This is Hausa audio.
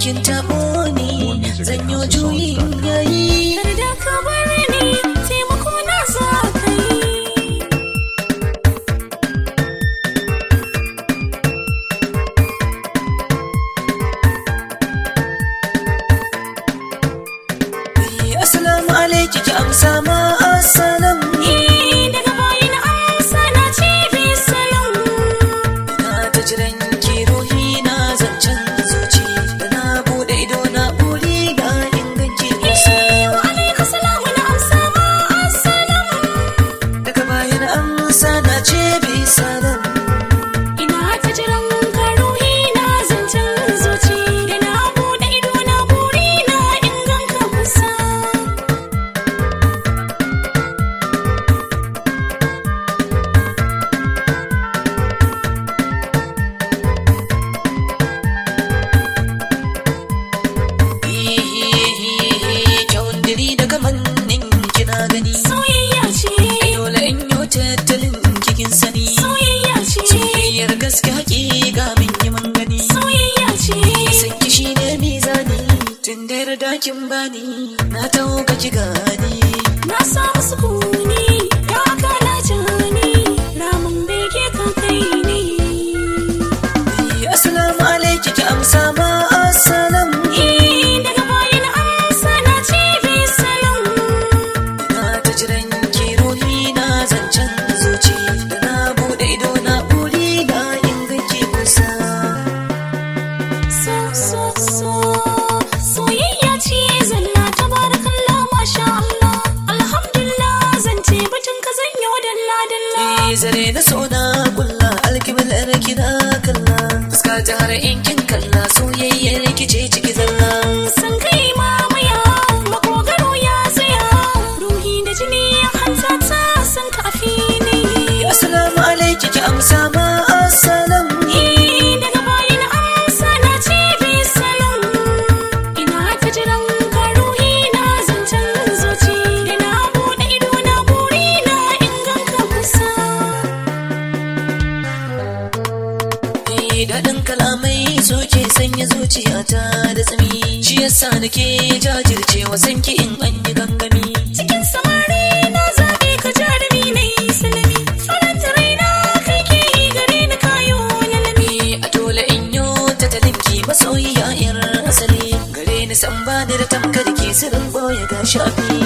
kin taɓo ni zan yi juyin yayi Yarda ka bar ni taimako na za ka yi. assalamu alaiki ki amsa ma assalam Eh, daga bayan amsa na ce bisalam. na ta jiran ki ruhi na zancen zuci da na bude ido na buri ga inganci kusa Eh, wa alaika salamu na amsa ma assalam. daga bayan amsa na ce bi salam Ina ta jiran ka ruhi na zancen zuci. Da na buɗe ido na buri na in ganka kusa. kyawun diri daga mannin kina gani Soyayya ce, dole in yi tattalin kikin sani soyayya ce, soyayyar gaske hakika min yi man gani soyayya ce. san ki shi ne mizani tun da yarda kin bani na taho ka ki gani Na samu sukuni, ya aka na jani, ramin bege kan kai ne. assalamu alaiki ki amsa ma assalam Eh, daga bayan amsa na ce bisalam. na ta jiran ki ruhi na zancen zuci da na bude ido na buri ga inganci kusa So, so, so, soyayya ce zalla tabarakallah masha Allah. Alhamdulillah zan ce batun ka zan yi dalla dalla. Eh, zare na so na kulla alkiblar kina kalla fuska ta har in kin kalla soyayyar ki ce ciki zalla San kai mamaya, makogaro ya tsaya, ruhi da jini ya hanta ta san ka a fili. assalamu alaiki ki amsa ma assalam Eh, daga bayan amsa na ce bisalam. Ina ta jiran ka ruhi na zancen zuci. Da na buɗe ido na buri na in ganka kusa. Eh, daɗin kalamai soke sanya zuciyata da tsami shi yasa nake jajircewa sanki in an yi gangami Cikin samari na zaɓe ka jarumi na yi salami. Faranta raina kai ke yi gare ni kayo lalami. a dole in yo ta talinki masoyiya yar asali gare ni san ba ni da tamkar ki sirrin boye ga shafi